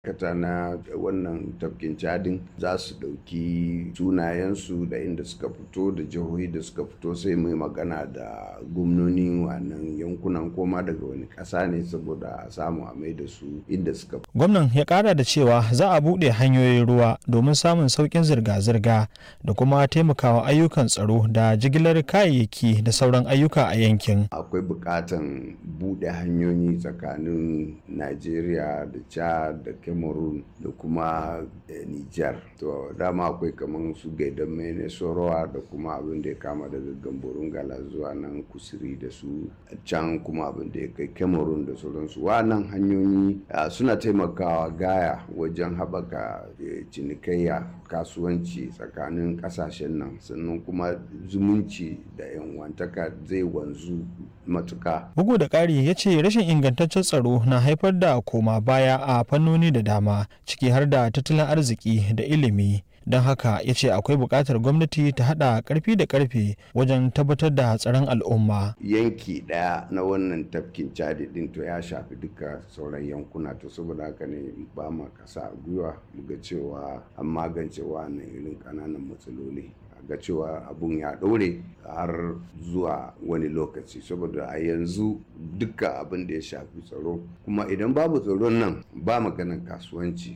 ma'aikata na wannan tafkin cadin za su ɗauki sunayensu da inda suka fito da jihohi da suka fito sai mai magana da gwamnoni wannan yankunan koma daga wani ƙasa ne saboda a samu a mai da su inda suka fito. Gwamnan ya ƙara da cewa za a buɗe hanyoyin ruwa domin samun sauƙin zirga-zirga da kuma taimakawa ayyukan tsaro da jigilar kayayyaki da sauran ayyuka a yankin. Akwai buƙatan buɗe hanyoyi tsakanin Najeriya da Chad da Cameroon da kuma Niger. To dama akwai kamar su gaidan mene sorowa da kuma abin da ya kama daga gamborun gala zuwa nan kusuri da su can kuma abin da ya kai Cameroon da sauransu. Wannan hanyoyi suna taimakawa gaya wajen haɓaka cinikayya kasuwanci tsakanin ƙasashen nan sannan kuma zumunci da 'yan wantaka zai wanzu matuka. Bugu da ƙari ya ce rashin ingantaccen tsaro na haifar da koma baya a fannoni da dama ciki har da tattalin arziki da ilimi. don haka ya ce akwai buƙatar gwamnati ta haɗa ƙarfi da ƙarfe wajen tabbatar da tsaron al'umma. yanki ɗaya na wannan tafkin cadi ɗin to ya shafi duka sauran yankuna to saboda haka ne ba ma kasa gwiwa mu ga cewa an magance wannan irin ƙananan matsaloli ga cewa abun ya ɗore har zuwa wani lokaci saboda a yanzu duka abin da ya shafi tsaro kuma idan babu tsaron nan ba maganan kasuwanci